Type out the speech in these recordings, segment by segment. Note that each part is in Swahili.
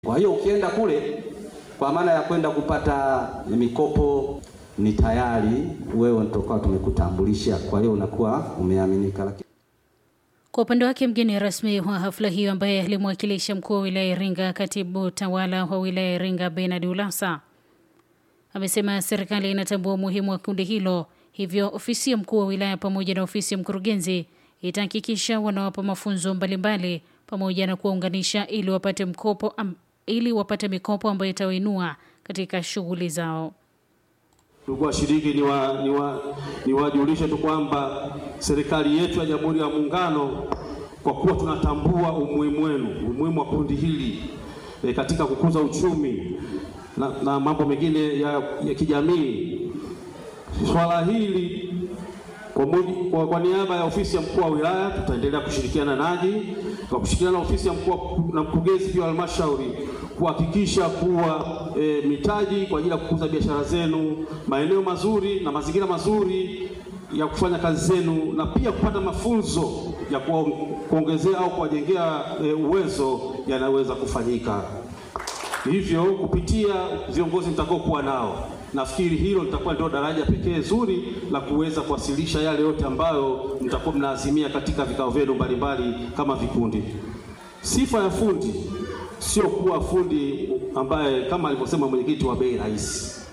Kwa hiyo ukienda kule, kwa maana ya kwenda kupata mikopo, ni tayari wewe tutakuwa tumekutambulisha, kwa hiyo unakuwa umeaminika. Lakini Kwa upande wake mgeni rasmi wa hafla hiyo ambaye alimwakilisha mkuu wa wilaya ya Iringa, katibu tawala wa wilaya ya Iringa Bernard Ulasa amesema serikali inatambua umuhimu wa kundi hilo, hivyo ofisi ya mkuu wa wilaya pamoja na ofisi ya mkurugenzi itahakikisha wanawapa mafunzo mbalimbali pamoja na kuwaunganisha ili wapate mkopo am, ili wapate mikopo ambayo itawainua katika shughuli zao. Ndugu washiriki, ni wa, ni wa, ni wajulishe tu kwamba serikali yetu ya Jamhuri ya Muungano, kwa kuwa tunatambua umuhimu wenu, umuhimu wa kundi hili e, katika kukuza uchumi na, na mambo mengine ya, ya kijamii, swala hili kwa, muji, kwa, kwa niaba ya ofisi ya mkuu wa wilaya tutaendelea kushirikiana nanyi kwa kushirikiana na ofisi ya mkuu na mkurugenzi pia wa halmashauri kuhakikisha kuwa e, mitaji kwa ajili ya kukuza biashara zenu, maeneo mazuri na mazingira mazuri ya kufanya kazi zenu, na pia kupata mafunzo ya kuongezea au kuwajengea e, uwezo yanaweza kufanyika. Hivyo kupitia viongozi mtakaokuwa nao, nafikiri hilo litakuwa ndio daraja pekee zuri la kuweza kuwasilisha yale yote ambayo mtakuwa mnaazimia katika vikao vyenu mbalimbali kama vikundi. Sifa ya fundi sio kuwa fundi ambaye kama alivyosema mwenyekiti wa bei rahisi.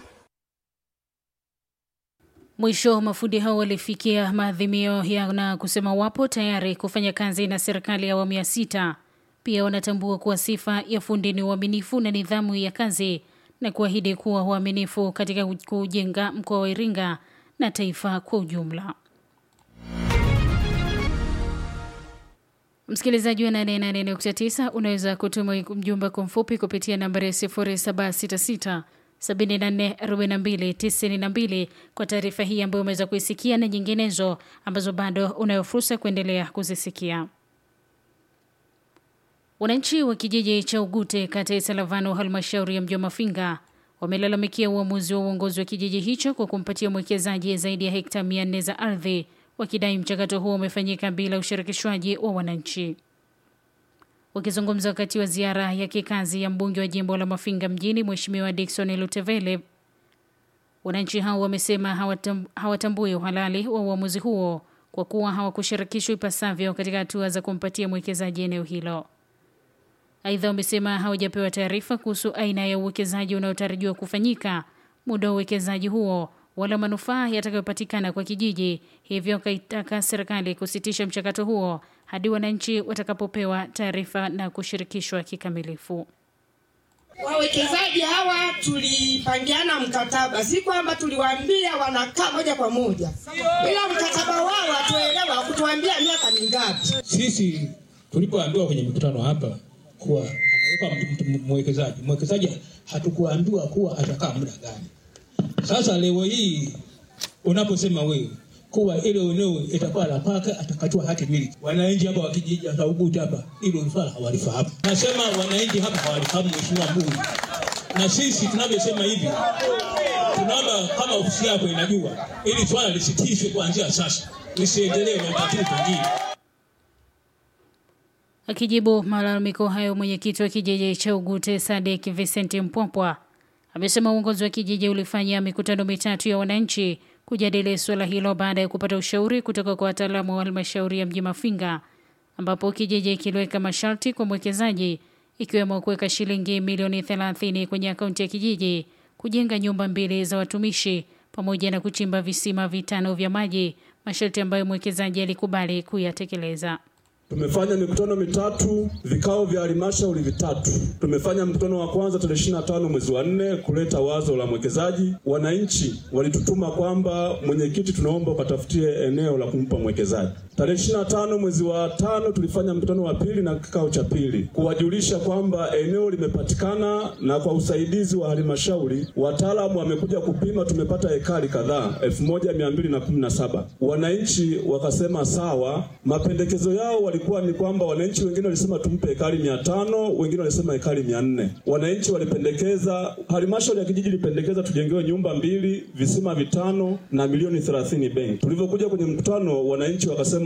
Mwisho, mafundi hao walifikia maadhimio ya na kusema wapo tayari kufanya kazi na serikali ya awamu ya sita. Pia wanatambua kuwa sifa ya fundi ni uaminifu na nidhamu ya kazi na kuahidi kuwa uaminifu katika kujenga mkoa wa Iringa na taifa kwa ujumla. Msikilizaji wa 88.9 unaweza kutuma mjumbe kwa mfupi kupitia nambari ya 0766 744292 kwa taarifa hii ambayo umeweza kuisikia na nyinginezo ambazo bado unayo fursa kuendelea kuzisikia. Wananchi wa kijiji cha Ugute kata ya Salavano halmashauri ya mji wa Mafinga wamelalamikia uamuzi wa uongozi wa kijiji hicho kwa kumpatia mwekezaji zaidi ya hekta 400 za ardhi wakidai mchakato huo umefanyika bila ushirikishwaji wa wananchi. Wakizungumza wakati wa ziara ya kikazi ya mbunge wa jimbo la Mafinga mjini Mheshimiwa Dickson Lutevele, wananchi hao wamesema hawatam, hawatambui uhalali wa uamuzi huo kwa kuwa hawakushirikishwa ipasavyo katika hatua za kumpatia mwekezaji eneo hilo. Aidha, wamesema hawajapewa taarifa kuhusu aina ya uwekezaji unaotarajiwa kufanyika, muda wa uwekezaji huo wala manufaa yatakayopatikana kwa kijiji. Hivyo akaitaka serikali kusitisha mchakato huo hadi wananchi watakapopewa taarifa na kushirikishwa kikamilifu. Wawekezaji hawa tulipangiana mkataba, si kwamba tuliwaambia wanakaa moja kwa moja, ila mkataba wao hatuelewa kutuambia miaka mingapi. Sisi tulipoambiwa kwenye mikutano hapa kuwa anaweka mwekezaji, mwekezaji hatukuambiwa kuwa atakaa muda gani. Sasa leo hii unaposema wewe kuwa ile eneo itakuwa la kwake atakachua hati miliki, wananchi hapa wa kijiji cha Ugute hapa hilo swala hawalifahamu. Nasema wananchi hapa hawalifahamu, mheshimiwa mbunge, na sisi tunavyosema hivi, tunaomba kama ofisi yako inajua, ili swala lisitishwe kuanzia sasa, lisiendelee na tatizo pengine. Akijibu malalamiko hayo, mwenyekiti wa kijiji cha Ugute Sadek Vincent Mpwapwa amesema uongozi wa kijiji ulifanya mikutano mitatu ya wananchi kujadili suala hilo baada ya kupata ushauri kutoka kwa wataalamu wa halmashauri ya mji Mafinga, ambapo kijiji kiliweka masharti kwa mwekezaji ikiwemo kuweka shilingi milioni 30 kwenye akaunti ya kijiji, kujenga nyumba mbili za watumishi pamoja na kuchimba visima vitano vya maji, masharti ambayo mwekezaji alikubali kuyatekeleza. Tumefanya mikutano mitatu, vikao vya halmashauri vitatu. Tumefanya mkutano wa kwanza tarehe ishirini na tano mwezi wa nne kuleta wazo la mwekezaji. Wananchi walitutuma kwamba mwenyekiti, tunaomba ukatafutie eneo la kumpa mwekezaji. Tarehe ishirini na tano mwezi wa tano tulifanya mkutano wa pili na kikao cha pili kuwajulisha kwamba eneo limepatikana, na kwa usaidizi wa halmashauri wataalamu wamekuja kupima, tumepata hekari kadhaa elfu moja mia mbili na kumi na saba. Wananchi wakasema sawa, mapendekezo yao walikuwa ni kwamba wananchi wengine walisema tumpe hekari mia tano wengine walisema hekari mia nne Wananchi walipendekeza, halmashauri ya kijiji ilipendekeza tujengewe nyumba mbili, visima vitano na milioni thelathini benki. Tulivyokuja kwenye mkutano, wananchi wakasema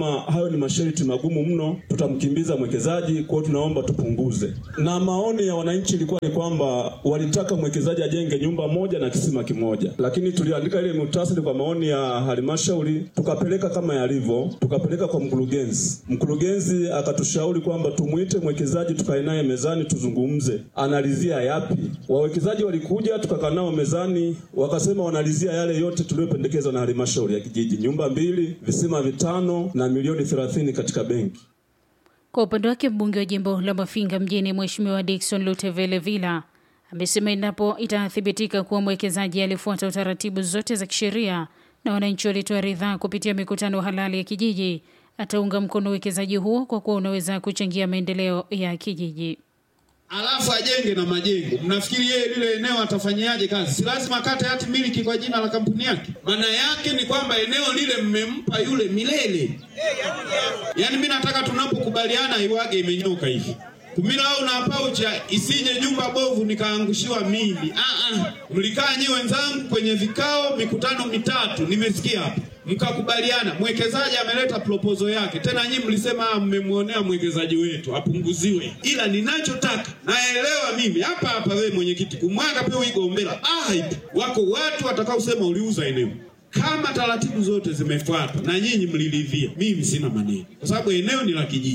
wakasema hayo ni masharti magumu mno, tutamkimbiza mwekezaji, kwa hiyo tunaomba tupunguze. Na maoni ya wananchi ilikuwa ni kwamba walitaka mwekezaji ajenge nyumba moja na kisima kimoja, lakini tuliandika ile muhtasari kwa maoni ya halmashauri, tukapeleka kama yalivyo, tukapeleka kwa mkurugenzi. Mkurugenzi akatushauri kwamba tumwite mwekezaji, tukae naye mezani, tuzungumze analizia yapi. Wawekezaji walikuja, tukakaa nao mezani, wakasema wanalizia yale yote tuliyopendekezwa na halmashauri ya kijiji, nyumba mbili, visima vitano na milioni thelathini katika benki. Kwa upande wake mbunge wa jimbo la Mafinga mjini Mheshimiwa Dickson Lutevele Villa amesema endapo itathibitika kuwa mwekezaji alifuata utaratibu zote za kisheria na wananchi walitoa ridhaa kupitia mikutano halali ya kijiji, ataunga mkono uwekezaji huo kwa kuwa unaweza kuchangia maendeleo ya kijiji. alafu ajenge na majengo. Mnafikiri yeye lile eneo atafanyiaje kazi? Si lazima akate hati miliki kwa jina la kampuni yake. Maana yake ni kwamba eneo lile mmempa yule milele. Yaani mimi nataka tunapokubaliana iwage imenyoka hivi. Kumila au na paucha isije nyumba bovu nikaangushiwa mimi. Ah ah. Mlikaa nyi wenzangu kwenye vikao mikutano mitatu nimesikia hapa. Mkakubaliana mwekezaji ameleta proposal yake. Tena nyinyi mlisema ah, mmemwonea mwekezaji wetu apunguziwe. Ila ninachotaka naelewa mimi hapa hapa wewe mwenyekiti kumwaga pia uigombela. Ah, ipo. wako watu watakaosema uliuza eneo kama taratibu zote zimefuatwa na nyinyi mliridhia, mimi sina maneno, kwa sababu eneo ni la kijiji.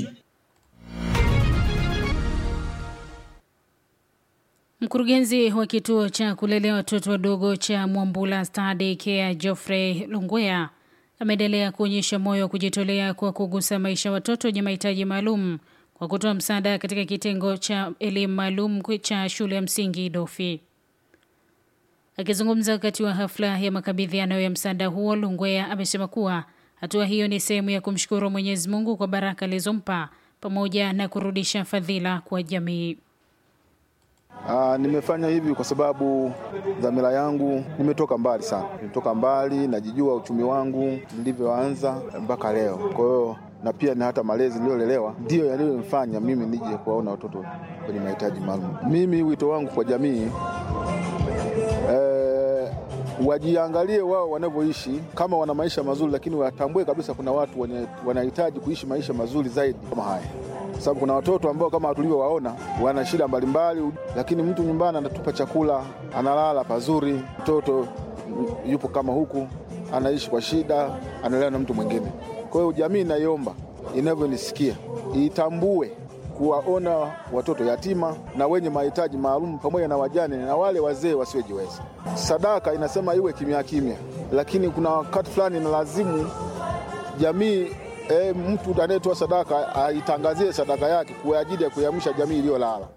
Mkurugenzi wa kituo cha kulelea watoto wadogo cha Mwambula Study Care Geoffrey Lungwea ameendelea kuonyesha moyo wa kujitolea kwa kugusa maisha ya watoto wenye mahitaji maalum kwa kutoa msaada katika kitengo cha elimu maalum cha shule ya msingi Dofi. Akizungumza wakati wa hafla ya makabidhiano ya msaada huo, Lungwea amesema kuwa hatua hiyo ni sehemu ya kumshukuru Mwenyezi Mungu kwa baraka alizompa pamoja na kurudisha fadhila kwa jamii. Aa, nimefanya hivi kwa sababu dhamira yangu, nimetoka mbali sana, nimetoka mbali, najijua uchumi wangu nilivyoanza mpaka leo. Kwa hiyo na pia na hata malezi niliyolelewa ndiyo yaliyonifanya mimi nije kuwaona watoto kwenye mahitaji maalum. Mimi wito wangu kwa jamii eh, wajiangalie wao wanavyoishi, kama wana maisha mazuri, lakini watambue kabisa kuna watu wenye wanahitaji kuishi maisha mazuri zaidi kama haya kwa sababu kuna watoto ambao kama tulivyowaona wana shida mbalimbali, lakini mtu nyumbani anatupa chakula, analala pazuri, mtoto yupo kama huku anaishi kwa shida, analelewa na mtu mwingine. Kwa hiyo jamii inaiomba inavyonisikia itambue kuwaona watoto yatima na wenye mahitaji maalum pamoja na wajane na wale wazee wasiojiweza. Sadaka inasema iwe kimya kimya, lakini kuna wakati fulani na lazimu jamii e, mtu anayetoa sadaka aitangazie sadaka yake kwa ajili ya kuiamsha jamii iliyolala.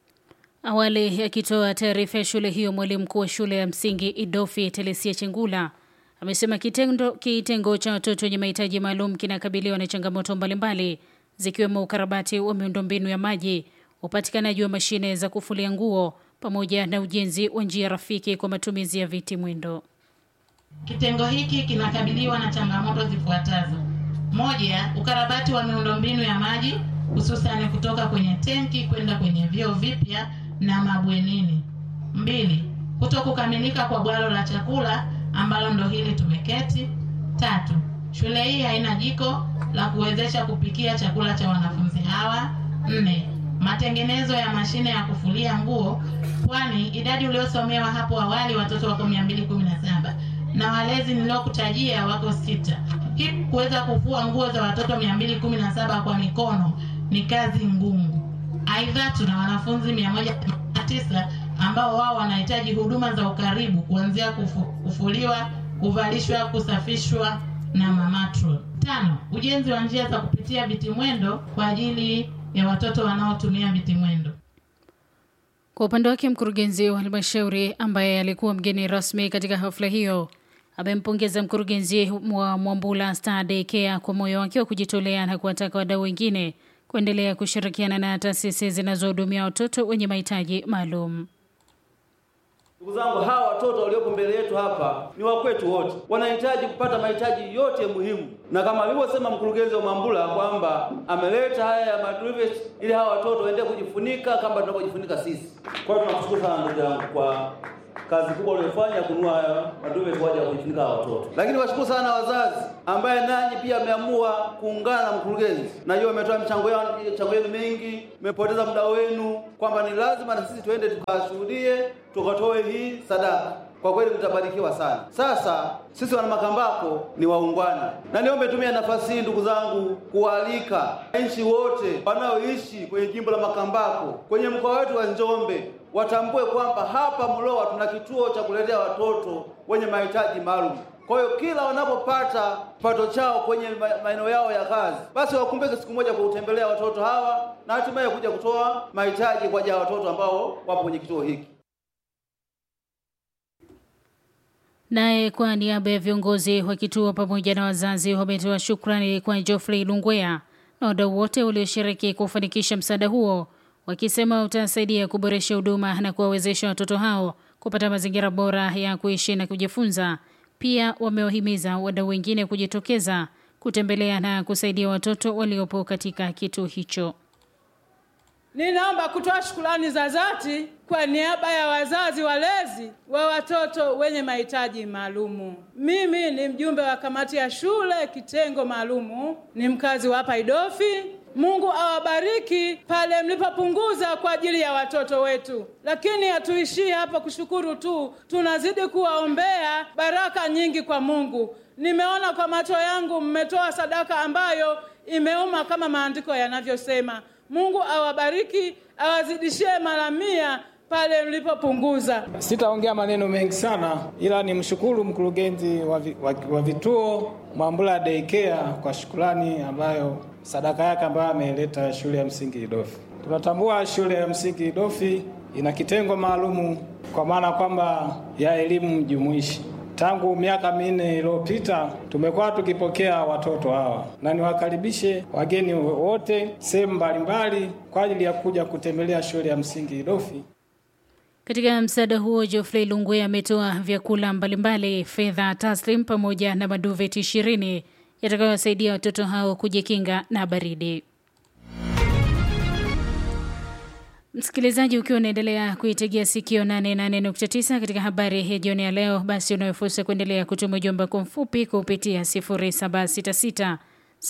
Awali akitoa taarifa ya shule hiyo, mwalimu mkuu wa shule ya msingi Idofi Telesia Chengula amesema kitendo kitengo cha watoto wenye mahitaji maalum kinakabiliwa na changamoto mbalimbali zikiwemo ukarabati wa miundombinu ya maji, upatikanaji wa mashine za kufulia nguo pamoja na ujenzi wa njia rafiki kwa matumizi ya viti mwendo. Kitengo hiki kinakabiliwa na changamoto zifuatazo: moja, ukarabati wa miundombinu ya maji hususani kutoka kwenye tenki kwenda kwenye vyoo vipya na mabwenini. Mbili, kuto kukamilika kwa bwalo la chakula ambalo ndo hili tumeketi. Tatu, shule hii haina jiko la kuwezesha kupikia chakula cha wanafunzi hawa. Nne, matengenezo ya mashine ya kufulia nguo, kwani idadi uliosomewa hapo awali watoto wako 217 na walezi niliokutajia wako sita. Hii kuweza kufua nguo za watoto 217 kwa mikono ni kazi ngumu. Aidha, tuna wanafunzi 109 ambao wao wanahitaji huduma za ukaribu kuanzia kufu, kufuliwa, kuvalishwa, kusafishwa na mamatro. Tano, ujenzi wa njia za kupitia vitimwendo kwa ajili ya watoto wanaotumia vitimwendo. Kwa upande wake, mkurugenzi wa halmashauri ambaye alikuwa mgeni rasmi katika hafla hiyo amempongeza mkurugenzi wa Mwambula Star Daycare kwa moyo wake wa kujitolea na kuwataka wadau wengine kuendelea kushirikiana na taasisi zinazohudumia watoto wenye mahitaji maalum. Ndugu zangu, hawa watoto waliopo mbele yetu hapa ni wa kwetu wote, wanahitaji kupata mahitaji yote muhimu, na kama alivyosema mkurugenzi wa Mwambula kwamba ameleta haya ya madrivet ili hawa watoto waendelee kujifunika kama tunavyojifunika sisi. Kwa hiyo tunamshukuru sana ndugu yangu kwa kazi kubwa waliofanya kununua haya maduve kwa ajili ya kujifunika hawa watoto. Lakini washukuru sana wazazi ambaye nanyi pia ameamua kuungana na mkurugenzi. Najua umetoa michango yao michango yenu mingi, mmepoteza muda wenu, kwamba ni lazima na sisi tuende tukashuhudie, tukatoe hii sadaka. Kwa kweli mtabarikiwa sana. Sasa sisi wana Makambako ni waungwana, na niombe tumia nafasi hii ndugu zangu kualika wananchi wote wanaoishi kwenye jimbo la Makambako, kwenye mkoa wetu wa Njombe watambue kwamba hapa Mlowa tuna kituo cha kulelea watoto wenye mahitaji maalum. Kwa hiyo kila wanapopata kipato chao kwenye ma- maeneo yao ya kazi, basi wakumbuke siku moja kutembelea watoto hawa na hatimaye kuja kutoa mahitaji kwa ajili ya watoto ambao wapo kwenye kituo hiki. Naye kwa niaba ya viongozi wa kituo pamoja na wazazi wametoa shukrani kwa Geoffrey Lungwea na wadau wote walioshiriki kufanikisha msaada huo, wakisema utasaidia kuboresha huduma na kuwawezesha watoto hao kupata mazingira bora ya kuishi na kujifunza. Pia wamewahimiza wadau wengine kujitokeza kutembelea na kusaidia watoto waliopo katika kituo hicho. Ninaomba kutoa shukrani za dhati kwa niaba ya wazazi walezi wa watoto wenye mahitaji maalumu. Mimi ni mjumbe wa kamati ya shule kitengo maalumu, ni mkazi wa hapa Idofi. Mungu awabariki pale mlipopunguza kwa ajili ya watoto wetu, lakini hatuishii hapo kushukuru tu, tunazidi kuwaombea baraka nyingi kwa Mungu. Nimeona kwa macho yangu mmetoa sadaka ambayo imeuma kama maandiko yanavyosema. Mungu awabariki, awazidishie mara mia pale mlipopunguza. Sitaongea maneno mengi sana, ila nimshukuru mkurugenzi wa, vi, wa, wa vituo Mwambula Daycare kwa shukrani ambayo sadaka yake ambayo ameleta shule ya msingi Idofi. Tunatambua shule ya msingi Idofi ina kitengo maalumu kwa maana kwamba ya elimu jumuishi. Tangu miaka minne iliyopita tumekuwa tukipokea watoto hawa, na niwakaribishe wageni wote sehemu mbalimbali kwa ajili ya kuja kutembelea shule ya msingi Idofi. Katika msaada huo, Geoffrey Lungwe ametoa vyakula mbalimbali, fedha taslim pamoja na maduveti ishirini yatakayowasaidia watoto hao kujikinga na baridi. Msikilizaji, ukiwa unaendelea kuitegea sikio 88.9 katika habari ya jioni ya leo, basi unayo fursa kuendelea kutuma ujumbe wako mfupi kupitia 0766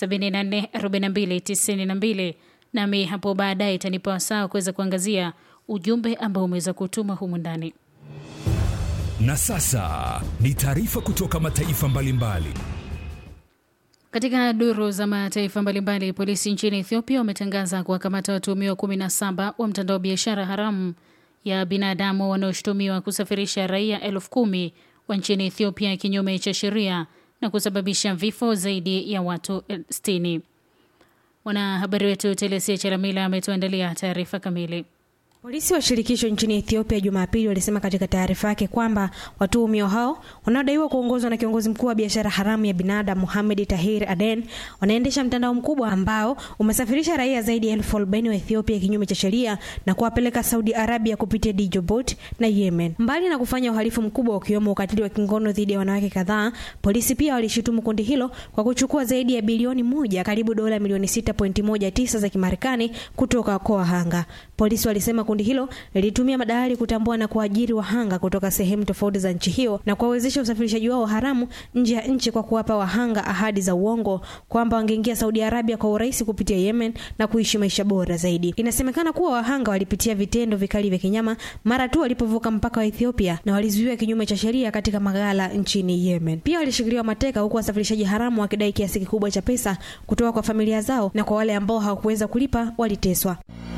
744292 nami hapo baadaye itanipa wasaa kuweza kuangazia ujumbe ambao umeweza kutuma humu ndani. Na sasa ni taarifa kutoka mataifa mbalimbali. Katika duru za mataifa mbalimbali, polisi nchini Ethiopia wametangaza kuwakamata watuhumiwa 17 wa mtandao wa biashara haramu ya binadamu wanaoshutumiwa kusafirisha raia elfu kumi wa nchini Ethiopia kinyume cha sheria na kusababisha vifo zaidi ya watu 60. Mwanahabari wetu Telesia Charamila ametuandalia taarifa kamili. Polisi wa shirikisho nchini Ethiopia Jumapili walisema katika taarifa yake kwamba watuhumiwa hao wanaodaiwa kuongozwa na kiongozi mkuu wa biashara haramu ya binadamu Mohamed Tahir Aden wanaendesha mtandao mkubwa ambao umesafirisha raia zaidi ya elfu arobaini wa Ethiopia kinyume cha sheria na kuwapeleka Saudi Arabia kupitia Djibouti na Yemen. Mbali na kufanya uhalifu mkubwa ukiwemo ukatili wa kingono dhidi ya wanawake kadhaa, polisi pia walishutumu kundi hilo kwa kuchukua zaidi ya bilioni moja, karibu dola milioni 6.19 za Kimarekani kutoka kwa wahanga. Polisi walisema kundi hilo lilitumia madalali kutambua na kuajiri wahanga kutoka sehemu tofauti za nchi hiyo na kuwawezesha usafirishaji wao haramu nje ya nchi kwa kuwapa wahanga ahadi za uongo kwamba wangeingia Saudi Arabia kwa urahisi kupitia Yemen na kuishi maisha bora zaidi. Inasemekana kuwa wahanga walipitia vitendo vikali vya kinyama mara tu walipovuka mpaka wa Ethiopia na walizuiwa kinyume cha sheria katika maghala nchini Yemen. Pia walishikiliwa mateka huku wasafirishaji haramu wakidai kiasi kikubwa cha pesa kutoka kwa familia zao na kwa wale ambao hawakuweza kulipa waliteswa.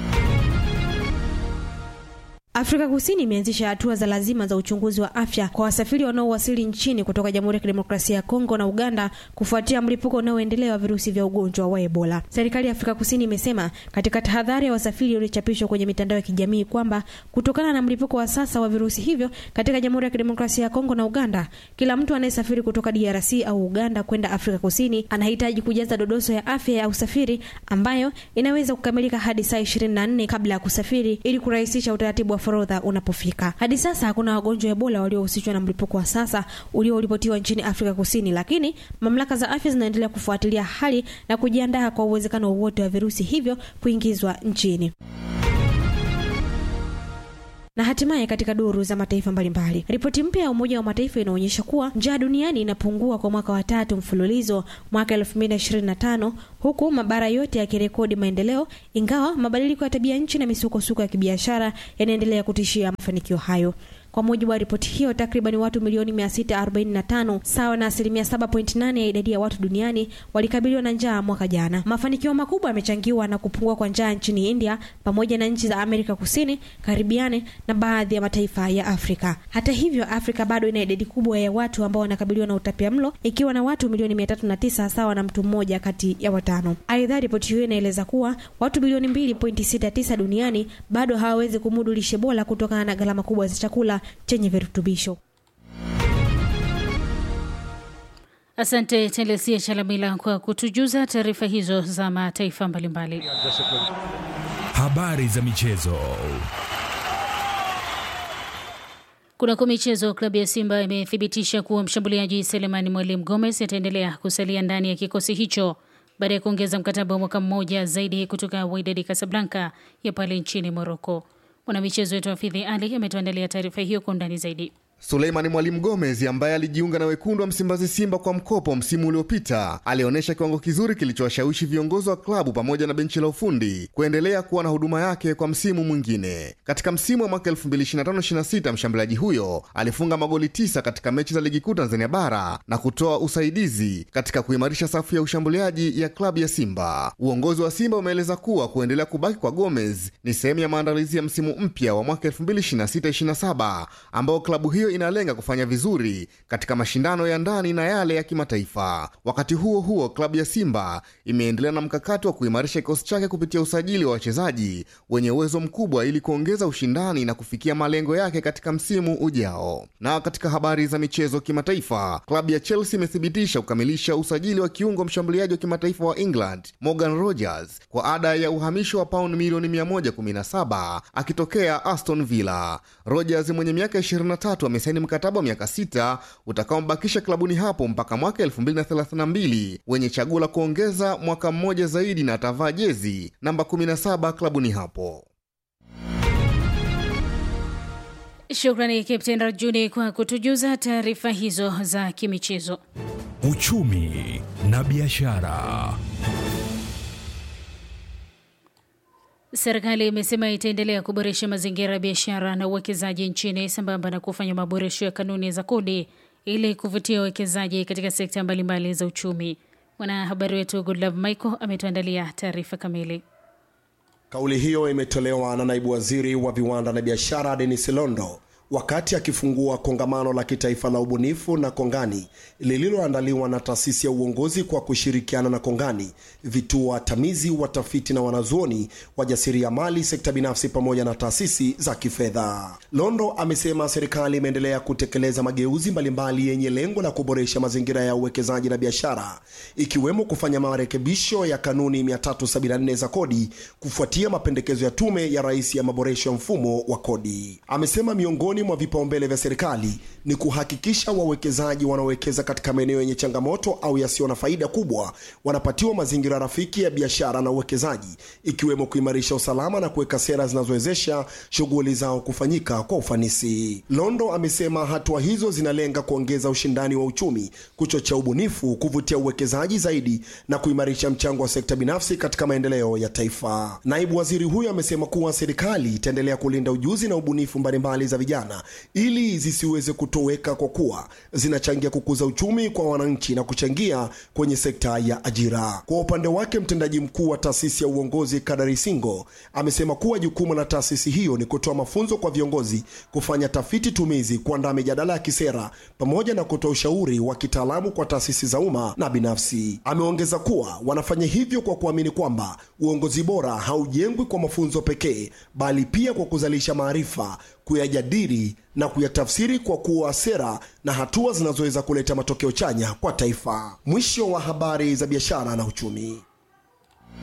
Afrika Kusini imeanzisha hatua za lazima za uchunguzi wa afya kwa wasafiri wanaowasili nchini kutoka Jamhuri ya Kidemokrasia ya Kongo na Uganda kufuatia mlipuko unaoendelea wa virusi vya ugonjwa wa Ebola. Serikali ya Afrika Kusini imesema katika tahadhari ya wasafiri iliyochapishwa kwenye mitandao ya kijamii kwamba kutokana na mlipuko wa sasa wa virusi hivyo katika Jamhuri ya Kidemokrasia ya Kongo na Uganda, kila mtu anayesafiri kutoka DRC au Uganda kwenda Afrika Kusini anahitaji kujaza dodoso ya afya ya usafiri ambayo inaweza kukamilika hadi saa 24 kabla ya kusafiri ili kurahisisha utaratibu wa forodha unapofika. Hadi sasa hakuna wagonjwa wa Ebola waliohusishwa na mlipuko wa sasa ulioripotiwa nchini Afrika Kusini, lakini mamlaka za afya zinaendelea kufuatilia hali na kujiandaa kwa uwezekano wowote wa virusi hivyo kuingizwa nchini. na hatimaye katika duru za mataifa mbalimbali. Ripoti mpya ya Umoja wa Mataifa inaonyesha kuwa njaa duniani inapungua kwa mwaka wa tatu mfululizo mwaka 2025 huku mabara yote yakirekodi maendeleo, ingawa mabadiliko ya tabia nchi na misukosuko ya kibiashara yanaendelea kutishia mafanikio hayo. Kwa mujibu wa ripoti hiyo, takriban watu milioni 645 sawa na asilimia 7.8 ya idadi ya watu duniani walikabiliwa na njaa mwaka jana. Mafanikio makubwa yamechangiwa na kupungua kwa njaa nchini India pamoja na nchi za Amerika Kusini, Karibiani na baadhi ya mataifa ya Afrika. Hata hivyo, Afrika bado ina idadi kubwa ya watu ambao wanakabiliwa na utapiamlo ikiwa na watu milioni 309 sawa na mtu mmoja kati ya watano. Aidha, ripoti hiyo inaeleza kuwa watu bilioni 2.69 duniani bado hawawezi kumudu lishe bora kutokana na gharama kubwa za chakula chenye virutubisho. Asante Telesia Chalamila kwa kutujuza taarifa hizo za mataifa mbalimbali. Habari za michezo. Kunako michezo, klabu ya Simba imethibitisha kuwa mshambuliaji Selemani Mwalimu Gomez ataendelea kusalia ndani ya kikosi hicho baada ya kuongeza mkataba wa mwaka mmoja zaidi kutoka Wydad Casablanca ya pale nchini Morocco. Mwanamichezo wetu Hafidhi Ali ametuandalia taarifa hiyo kwa undani zaidi. Suleimani Mwalimu Gomez ambaye alijiunga na wekundu wa Msimbazi Simba kwa mkopo msimu uliopita alionyesha kiwango kizuri kilichowashawishi viongozi wa klabu pamoja na benchi la ufundi kuendelea kuwa na huduma yake kwa msimu mwingine. Katika msimu wa mwaka 2025/26 mshambuliaji huyo alifunga magoli tisa katika mechi za ligi kuu Tanzania bara na kutoa usaidizi katika kuimarisha safu ya ushambuliaji ya klabu ya Simba. Uongozi wa Simba umeeleza kuwa kuendelea kubaki kwa Gomez ni sehemu ya maandalizi ya msimu mpya wa mwaka 2026/27 ambao klabu hiyo inalenga kufanya vizuri katika mashindano ya ndani na yale ya kimataifa. Wakati huo huo, klabu ya Simba imeendelea na mkakati wa kuimarisha kikosi chake kupitia usajili wa wachezaji wenye uwezo mkubwa ili kuongeza ushindani na kufikia malengo yake katika msimu ujao. Na katika habari za michezo kimataifa, klabu ya Chelsea imethibitisha kukamilisha usajili wa kiungo mshambuliaji wa kimataifa wa England Morgan Rogers kwa ada ya uhamisho wa pauni milioni 117 akitokea Aston Villa. Rogers mwenye miaka 23 amesaini mkataba wa miaka sita utakaombakisha klabuni hapo mpaka mwaka 2032 wenye chaguo la kuongeza mwaka mmoja zaidi na atavaa jezi namba 17 klabuni hapo. Shukrani Kapten Rajuni kwa kutujuza taarifa hizo za kimichezo. Uchumi na biashara. Serikali imesema itaendelea kuboresha mazingira ya biashara na uwekezaji nchini sambamba na kufanya maboresho ya kanuni za kodi ili kuvutia uwekezaji katika sekta mbalimbali za uchumi. Mwanahabari wetu Goodlove Michael ametuandalia taarifa kamili. Kauli hiyo imetolewa na naibu waziri wa viwanda na biashara Denis Londo wakati akifungua kongamano la kitaifa la ubunifu na kongani lililoandaliwa na taasisi ya uongozi kwa kushirikiana na kongani, vituo watamizi, watafiti na wanazuoni, wajasiriamali, sekta binafsi pamoja na taasisi za kifedha. Londo amesema serikali imeendelea kutekeleza mageuzi mbalimbali yenye lengo la kuboresha mazingira ya uwekezaji na biashara, ikiwemo kufanya marekebisho ya kanuni 374 za kodi kufuatia mapendekezo ya tume ya rais ya maboresho ya mfumo wa kodi. Amesema miongoni mwa vipaumbele vya serikali ni kuhakikisha wawekezaji wanaowekeza katika maeneo yenye changamoto au yasiyo na faida kubwa wanapatiwa mazingira rafiki ya biashara na uwekezaji, ikiwemo kuimarisha usalama na kuweka sera zinazowezesha shughuli zao kufanyika kwa ufanisi. Londo amesema hatua hizo zinalenga kuongeza ushindani wa uchumi, kuchochea ubunifu, kuvutia uwekezaji zaidi na kuimarisha mchango wa sekta binafsi katika maendeleo ya taifa. Naibu waziri huyo amesema kuwa serikali itaendelea kulinda ujuzi na ubunifu mbalimbali za vijana ili zisiweze kutoweka kwa kuwa zinachangia kukuza uchumi kwa wananchi na kuchangia kwenye sekta ya ajira. Kwa upande wake, mtendaji mkuu wa taasisi ya uongozi Kadari Singo amesema kuwa jukumu la taasisi hiyo ni kutoa mafunzo kwa viongozi, kufanya tafiti tumizi, kuandaa mijadala ya kisera pamoja na kutoa ushauri wa kitaalamu kwa taasisi za umma na binafsi. Ameongeza kuwa wanafanya hivyo kwa kuamini kwamba uongozi bora haujengwi kwa mafunzo pekee, bali pia kwa kuzalisha maarifa kuyajadili na kuyatafsiri kwa kuwa sera na hatua zinazoweza kuleta matokeo chanya kwa taifa. Mwisho wa habari za biashara na uchumi.